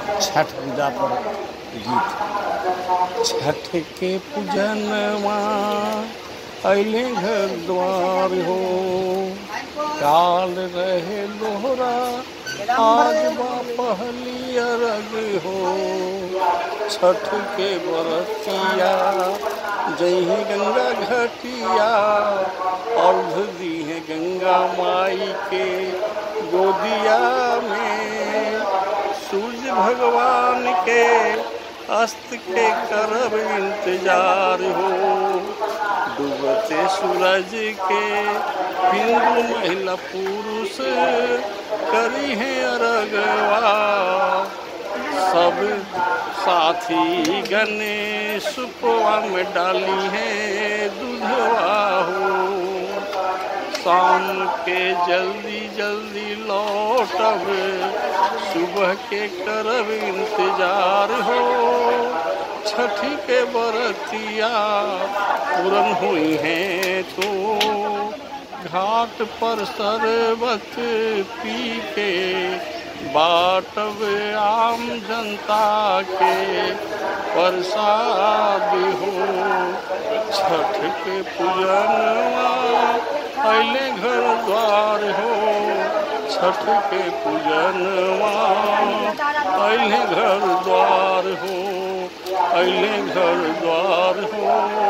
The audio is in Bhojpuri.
छठ पूजा पर गीत छठ के पूजनवा अइले घर द्वार हो काल रहे लोहरा आज बा पहली अरग हो छठ के बरतिया जही गंगा घटिया अर्घ दी है गंगा माई के गोदिया में सूर्य भगवान के अस्त के करब इंतजार हो डूबते सूरज के हिंदू महिला पुरुष करी है अरगवा सब साथी गणेश सुपवा में डाली है दूधवा हो शाम के जल्दी जल्दी लौटब सुबह के करब इंतजार हो छठी के बरतिया पूरन हुई है तो घाट पर शरबत पी के बाटब आम जनता के प्रसाद हो छठ के पूजनवा अइले घर द्वार हो छठ के पूजनवा अइले घर द्वार हो अइले घर द्वार हो